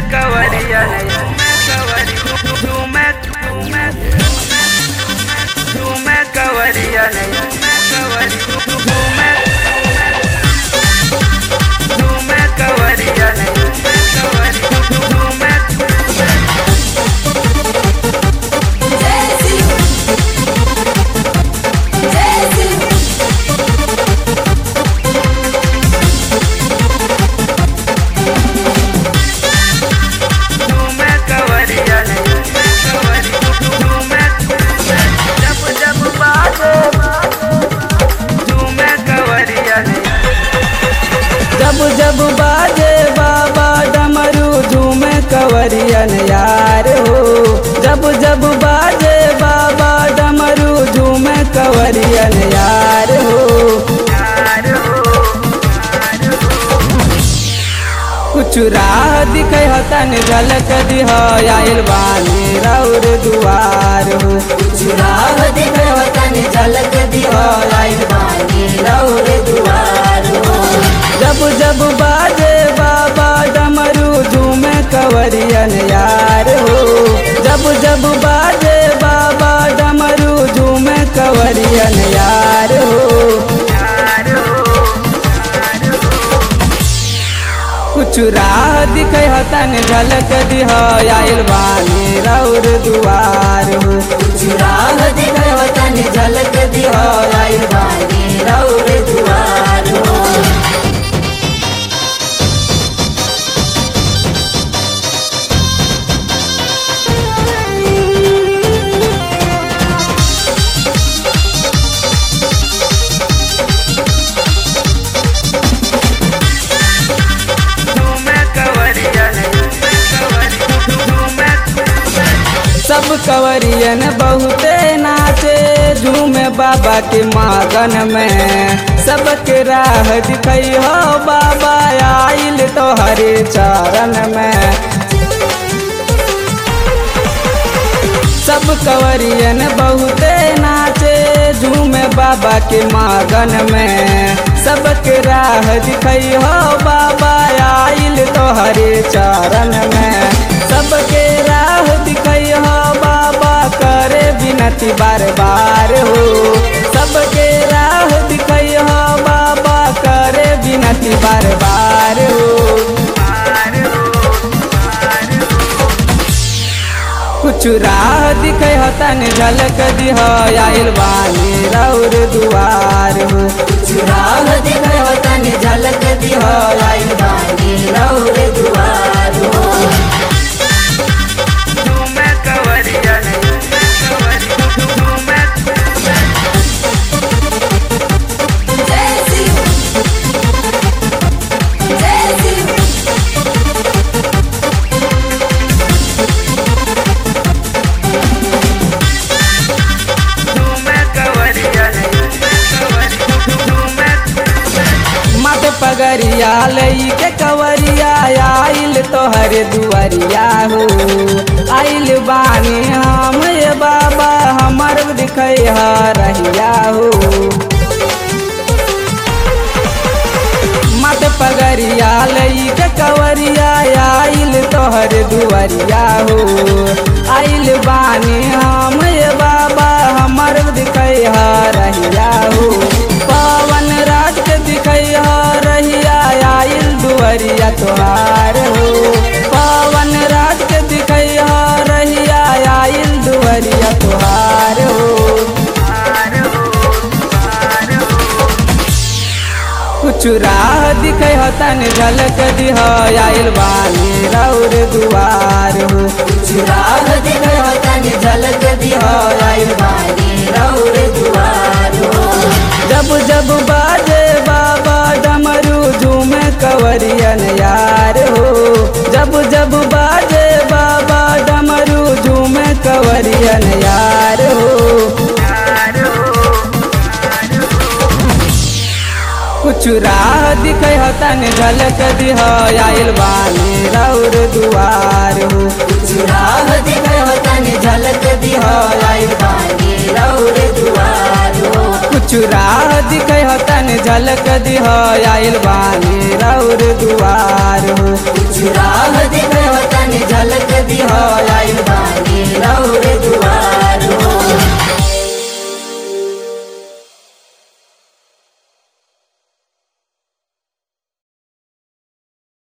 कवरिया कवरी झूमे झूमे झूमे कवरिया कवरी झूमे झूमे कवरिया कवरी झूमे झूमे कवरिया कवरी झूमे जब जब बाजे झूमे कवरिया जब जब बाजे बाबा डमरू झूमे कवरियन यार हो जब जब बाजे बाबा डमरू झूमे कवरियन यार हो यार हो कुछ राह दिखे हतन झलक दिह आयल बानी रौर दुआर हो कुछ राह दिखे हतन झलक दिह आयल बानी रौर दुआर हो जब जब बाजे बाबा डमरू झूमे कवरियन यार हो जब जब बाजे बाबा डमरू झूमे कवरियन यार हो यार हो कुछ राह दिखे हतन झलक दिह आयल बानी रौर दुआर हो कुछ राह दिखे हतन झलक दिह आयल बानी रौर दुआर हो झूमे कवरिया कवरी झूमे सब कवरियन बहुते नाचे झूमे बाबा के मागन में सबके राह दिखई हो बाबा आइल तो हरे चरण में सब कवरियन बहुते नाचे झूमे बाबा के मागन में सबके राह दिखई हो बाबा आइल तो हरे चरण में सबके राह दिखई हो बाबा करे विनती बार बार हो सबके राह दिखई हो बाबा करे विनती बार बार हो कुछ राह दिखे हतन झलक दिह आयल बानी रौर दुआर हो कुछ राह दिखे हतन झलक दिह आयल बानी रौर दुआर हो झूमे कवरिया कवरी झूमे झूमे कवरिया कवरी झूमे मत पगरिया लई के कवरिया आइल तोहर दुआरिया हो आइल बानी हम ये बाबा हमर दिखै रहिया हो मत पगरिया लई के कवरिया आइल तोहर दुआरिया हो आइल बानी हम ये बाबा हमर दिखै रहिया हो पवन राज के दिखै रहिया आइल दुआरिया तोहार हो पवन राज के दिखै रहिया आइल दुआरिया तोहार हो कुछ राह दिखे हतन झलक दिह आयल बानी रौर दुआर हो कुछ राह दिखे हतन झलक दिह आयल बानी रौर दुआर हो जब जब बाजे बाबा डमरू झूमे कवरियन यार हो जब जब बाजे बाबा डमरू झूमे कवरियन यार हो कुछ राह दिखे हतन झलक दिह आयल बानी रौर दुआर हो कुछ राह दिखे हतन झलक दिह आयल बानी रौर दुआर हो कुछ राह दिखे हतन झलक दिह आयल बानी रौर दुआर हो कुछ राह दिखे हतन तनी झलक दिह आइल बानी